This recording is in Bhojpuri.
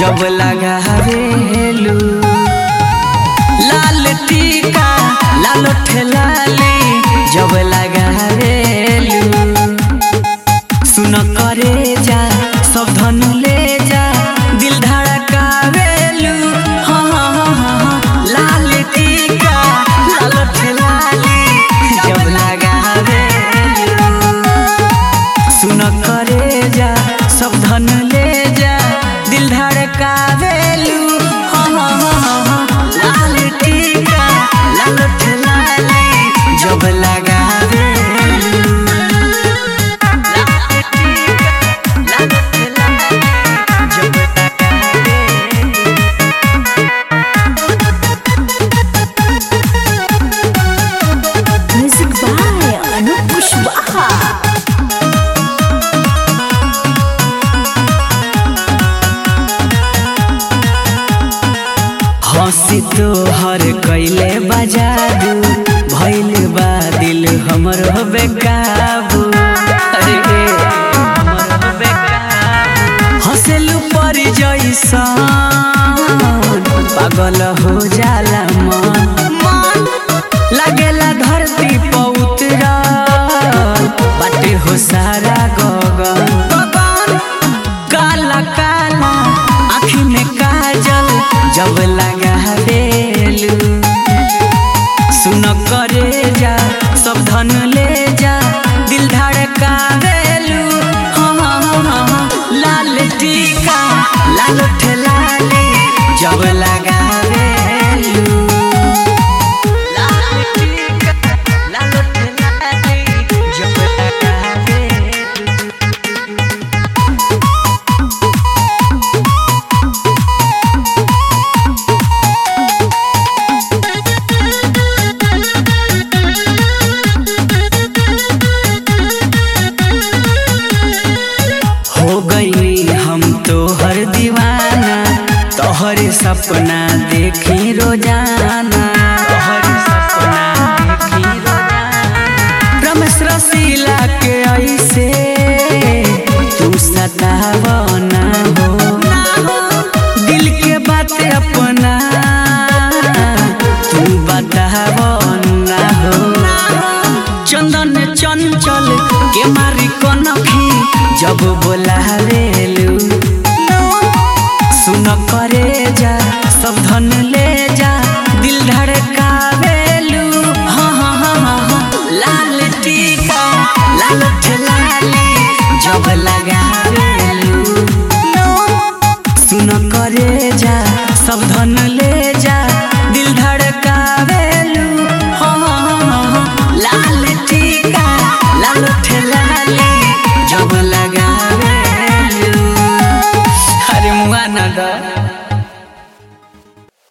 जब लगावेलू लाल टीका लाल ठेलाली जब लगावेलू सुन करे जा सब धन ले जा दिल धड़कावेलू हाँ हाँ हाँ हाँ हाँ लाल टीका लाल ठेलाली जब लगावेलू सुन करे जा सब धन ले जा दिल धड़कावेलू हाँ हाँ हाँ हाँ हाँ लाल टीका लाल ठेलाली जब लगावेलू लाल टीका लाल ठेलाली जब लगावेलू Music by Anup Pushwaha. हंसी तो हर कैले बजादू भैल बा दिल हमर बेकाबू अरे रे, हमर बेकाबू। हंसेलू पर जैसन पागल हो जाला मन मन लागेला धरती पर उतरल बाटे हो सारा गगन गगन काला काला आँखी में काजल जब लगावेलू सुन करे जा सब धन ले जा दिल धड़कावेलू हाँ हाँ हाँ हाँ हाँ लाल टीका लाल ठेलाली जब लगावेलू लाल टीका लाल ठेलाली जब लगावेलू हो गई हम तो हर दीवाना तोहर सपना देखी रोजाना तोहर सपना देखी रोजाना रमेश रसीला के ऐसे तू सतावना हो दिल के बात अपना तू बतावना हो चंदन चंचल के मारी कनखी जब बोलावेलू सुन करे जा सब धन ले जा दिल धड़कावेलू हाँ हाँ हाँ हाँ हाँ लाल टीका लाल ठेलाली जब लगावेलू सुन करे जा सब धन ले